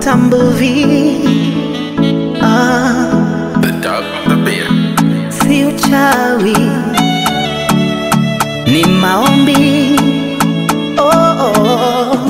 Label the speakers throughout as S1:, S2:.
S1: tambuvi ah,
S2: The dog on the beer.
S1: si uchawi ni maombi oh, oh.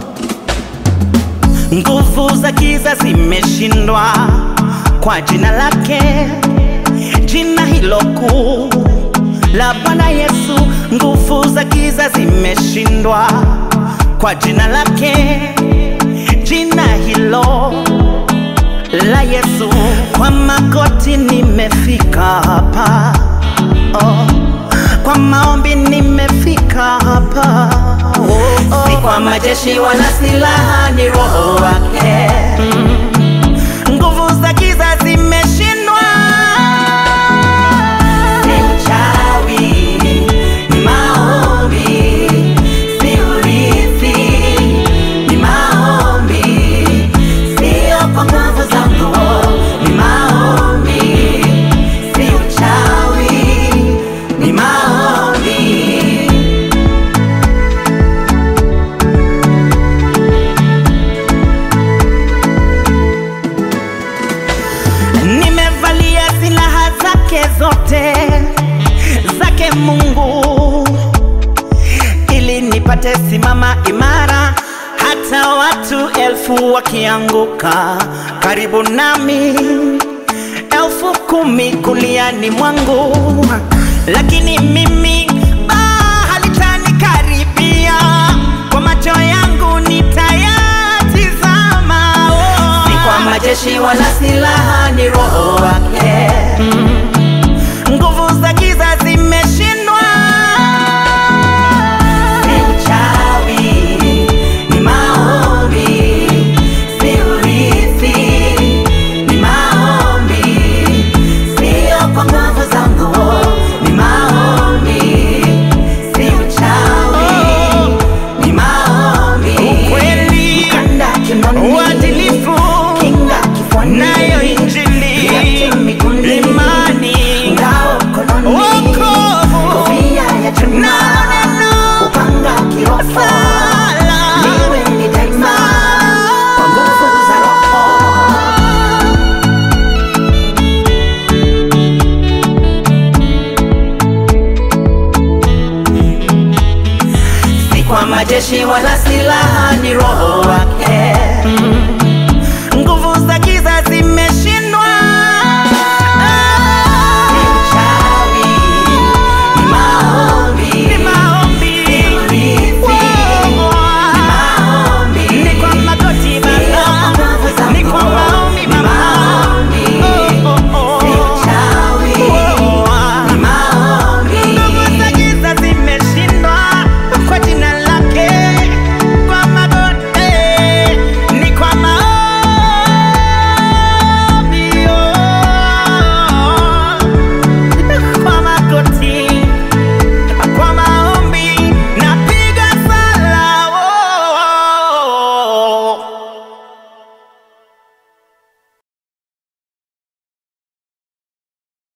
S1: Nguvu za giza zimeshindwa kwa jina lake, jina hilo kuu la Bwana Yesu. Nguvu za giza zimeshindwa kwa jina lake, jina hilo la Yesu. Kwa magoti nimefika hapa oh. Kwa maombi nimefika hapa oh, oh. Si kwa majeshi wala silaha, ni roho wake mm. Nguvu za giza zimeshindwa. Si uchawi, ni maombi. Si urithi, ni maombi. Sio kwa nguvu zangu, ni maombi. Si uchawi, ni maombi. Nimevalia silaha zake zote zake Mungu ili nipate simama imara, hata watu elfu wakianguka karibu nami, elfu kumi kuliani mwangu, lakini mimi baa halitanikaribia, kwa macho yangu nitayatizama. Oh. Si kwa majeshi wala silaha, ni roho wake nguvu za giza zimeshindwa. Si uchawi, ni maombi. Si urithi, ni maombi. Sio kwa nguvu zangu, ni maombi. Si uchawi, ni maombi. Ukweli, mkanda kinoni, uadilifu, kinga kifuani, nayo injili, viatu miguuni, imani, ngao mkononi, wokovu, kofia ya chuma, na neno, upanga kiroho, liwe ni daima, kwa nguvu za Roho. si kwa majeshi wala silaha, ni roho wake